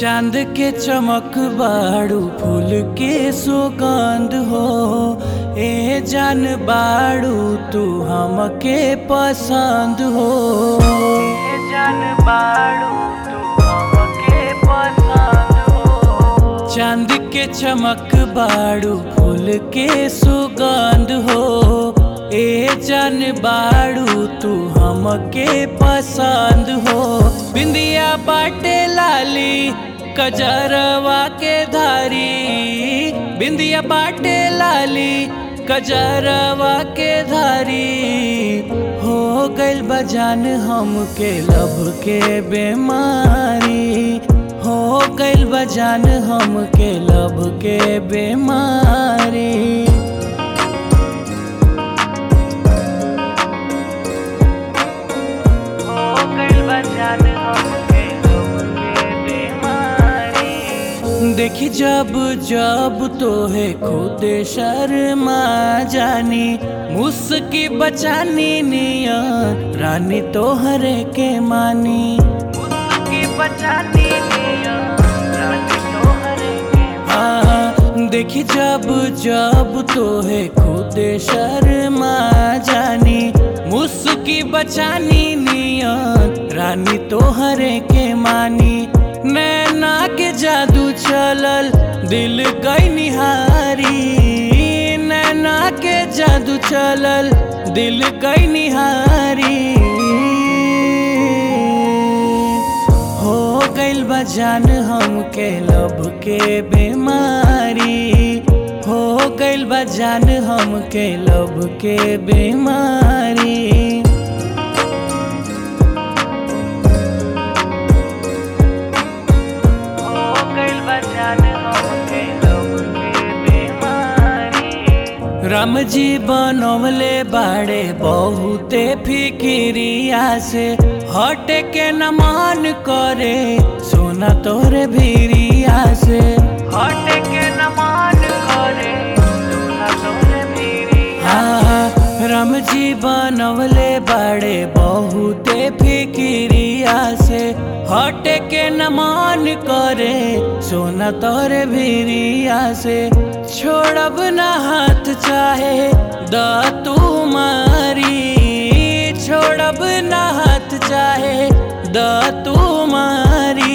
चांद के चमक बाड़ू फूल के सुगंध हो ए जान बाड़ू तू हमके पसंद हो ए जान बाड़ू तू हमके पसंद हो चांद के चमक बाड़ू फूल के सुगंध हो ए जान बाड़ू तू हमके पसंद हो बिंदिया बाटे लाली कजरवा के धारी बिंदिया बाटे लाली कजरवा के धारी हो गइल बजान हमके लब के बीमारी हो गइल बजान हमके लब के बीमारी हो गइल बजान हमके लब के बीमारी देखी जब जब तो है खुद शर्मा जानी मुस्की बचानी निया रानी तोहरे के मानी मुस्की बचानी निया रानी तोहरे के हाँ देखी जब जब तो है खुद शर्मा जानी मुस्की बचानी निया रानी तोहरे के मानी नैना के जादू चलल दिल गई निहारी नैना के जादू चलल दिल गई निहारी हो गइल बजान हमके लब के बीमारी हो गइल बजान हमके लब के बीमारी हो गइल बजान हमके लब के बीमारी राम जी बनवले बाड़े बहुते फिकिरिया से हटे के न मान करे सोना तोरे भिरिया से हटे के न मान करे सोना तोरे भिरिया हाँ राम जी बनवले बाड़े बहुते फिकिरिया से हटे के न मान करे सोना तोरे भिरिया से छोड़ब न हाथ चाहे द तू मारी छोड़ब न हाथ चाहे द तू मारी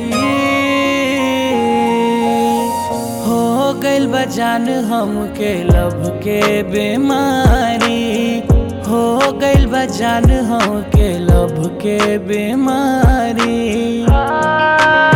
हो गइल बजान हमके लब के बीमारी हो गइल बजान हमके लब के बीमारी